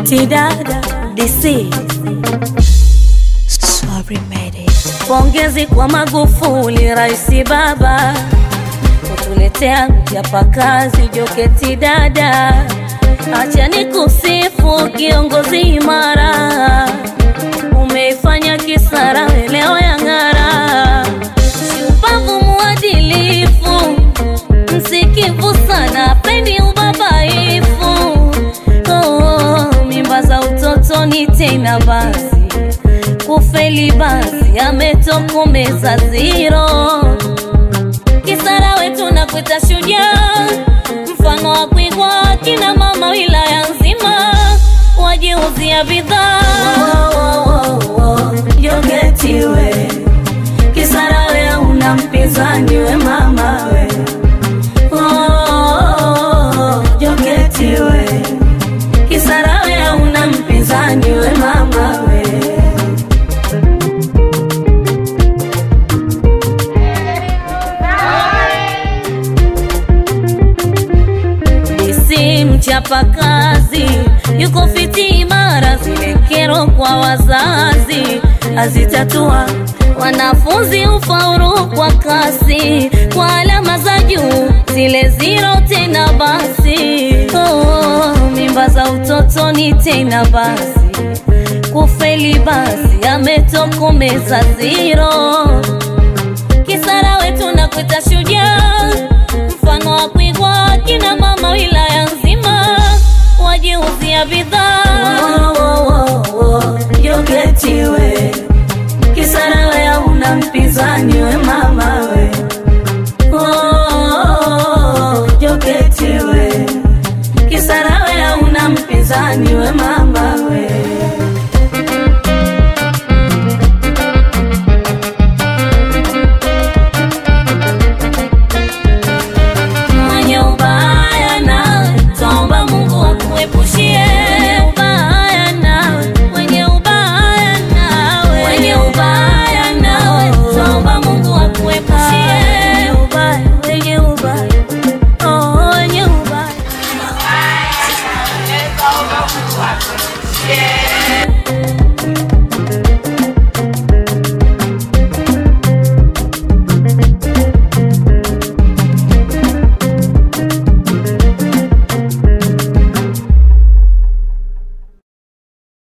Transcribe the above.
Joketi dada DC Sorry made it. Pongezi kwa Magufuli, raisi baba, kutuletea mchapakazi Joketi dada. Acha nikusifu kiongozi imara, umeifanya Kisara leo ya ng'ara, shupavu muadilifu, msikivu sana, pendi ubabaifu. Oh, mimba za utotoni tena basi kufeli basi ametokomeza ziro. Kisara wetu na kuita shujaa, mfano wa kuigwa kina mama wilaya nzima wajiuzia bidhaa. Joketi we Kisara we una mpinzani we mama we Oh, Joketi we Kisara we una mpinzani we mama we si mchapakazi, yuko fiti imara, zile kero kwa wazazi azitatua wanafunzi ufaulu kwa kasi, kwa alama za juu zile ziro tena basi. Oh, mimba za utotoni tena basi, kufeli basi ametokomeza ziro. Kisara wetu na kuita shujaa, mfano wa kuigwa kina mama wilaya nzima wajiuzia bidhaa. Joketi we Kisara we hauna mpinzani we mama we Oh, Joketi we Kisara we hauna mpinzani we mama